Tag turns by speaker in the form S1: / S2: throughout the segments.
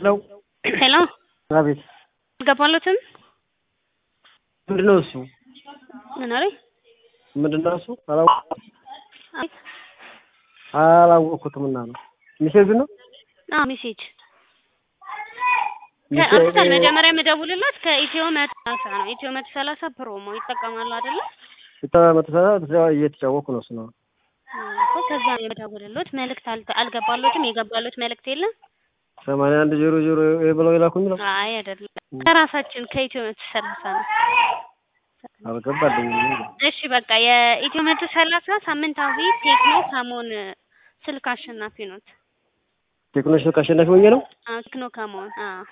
S1: ነው።
S2: ሄሎ
S1: አቤት።
S2: ገባሎትም
S1: ምንድን ነው እሱ?
S2: ምን አለኝ?
S1: ምንድን ነው እሱ? አላወ- አላወቅኩትም እና ነው ሚሴጁ ነው
S2: አዎ ሜሴጅ ከአምስታል መጀመሪያ የምደውልላት ከኢትዮ መቶ ሰላሳ ነው። ኢትዮ መቶ ሰላሳ ፕሮሞ ይጠቀማሉ አይደለ?
S1: መተሰራ እየተጫወኩ ነው እሱ ነው።
S2: እኮ ከዛ ነው የምደውልሎት። መልእክት አልተ- አልገባሎትም። የገባሎት መልእክት የለም።
S1: ሰማንያ አንድ ዜሮ ዜሮ ብለው የላኩኝ ነው
S2: አይ አይደለም፣ ከራሳችን ከኢትዮ መቶ ሰላሳ ነው።
S1: አልገባልኝም።
S2: እሺ በቃ የኢትዮ መቶ ሰላሳ ሳምንታዊ ቴክኖ ከሞን ስልክ አሸናፊ ኖት።
S1: ቴክኖሽ አሸናፊ ሆኜ ነው
S2: አዎ ቴክኖ ከሞን አዎ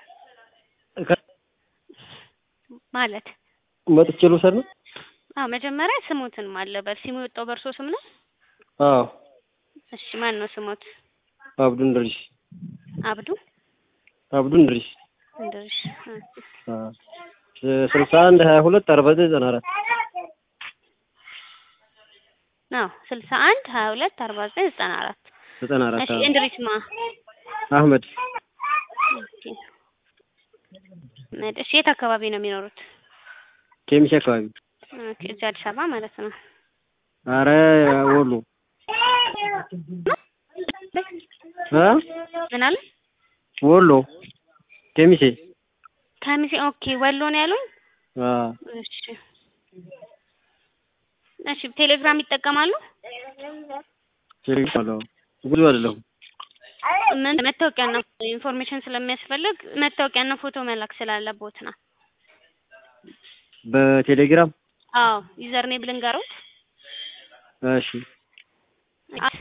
S2: ማለት
S1: መጥቼ ልውሰድ ነው።
S2: አዎ መጀመሪያ ስሞትን ማለበት ሲሙ የወጣው በእርሶ ስም ነው?
S1: አዎ
S2: እሺ ማን ነው ስሞት?
S1: አብዱ እንድሪስ
S2: አብዱ
S1: አብዱ እንድሪስ
S2: እንድርሽ
S1: ስልሳ አንድ ሀያ ሁለት አርባ ዘጠኝ ዘጠና አራት
S2: አዎ ስልሳ አንድ ሀያ ሁለት አርባ ዘጠኝ ዘጠና አራት
S1: ዘጠና አራት
S2: እሺ እንድሪስ ማ
S1: አህመድ
S2: ኦኬ። እሺ የት አካባቢ ነው የሚኖሩት?
S1: ኬሚሴ አካባቢ
S2: ኦኬ እዚህ አዲስ አበባ ማለት ነው።
S1: አረ ወሎ እ
S2: ምን አለ?
S1: ወሎ ኬሚሴ
S2: ከሚሴ ኦኬ ወሎ ነው ያሉኝ?
S1: አ
S2: እሺ እሺ ቴሌግራም ይጠቀማሉ?
S1: ቴሌግራም ብዙ አይደለሁም።
S2: ምን መታወቂያና ኢንፎርሜሽን ስለሚያስፈልግ መታወቂያና ፎቶ መላክ ስላለቦት ነው።
S1: በቴሌግራም
S2: አዎ ዩዘር ኔም ልንገሩት።
S1: እሺ
S2: አት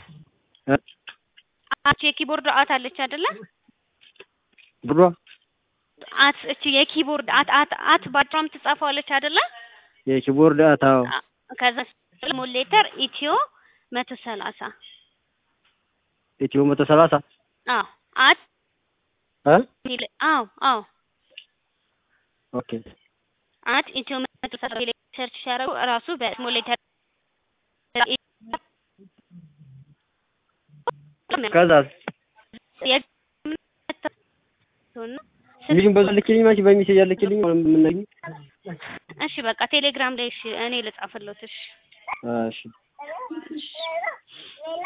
S2: አት የኪቦርድ አት አለች አይደለ?
S1: ብሯ
S2: አት እቺ የኪቦርድ አት አት አት ባጭሯም ትጻፈዋለች አይደለ?
S1: የኪቦርድ አታው
S2: አ- ከዛ ስሞል ሌተር ኢትዮ መቶ ሰላሳ
S1: ኢትዮ መቶ ሰላሳ
S2: አዎ አት
S1: እ
S2: ሚል- አዎ አዎ
S1: ኦኬ
S2: አት ኢትዮ መቶ ሰላሳ ላይ ሰርች ሲያደርጉ እራሱ በስሞል ሌተር
S1: ከዛ ልጅን በዛ ልክልኝ ማች በሚሴጅ ያለክልኝ ምን
S2: እሺ በቃ ቴሌግራም ላይ እሺ እኔ ልጻፍልዎት እሺ
S1: እሺ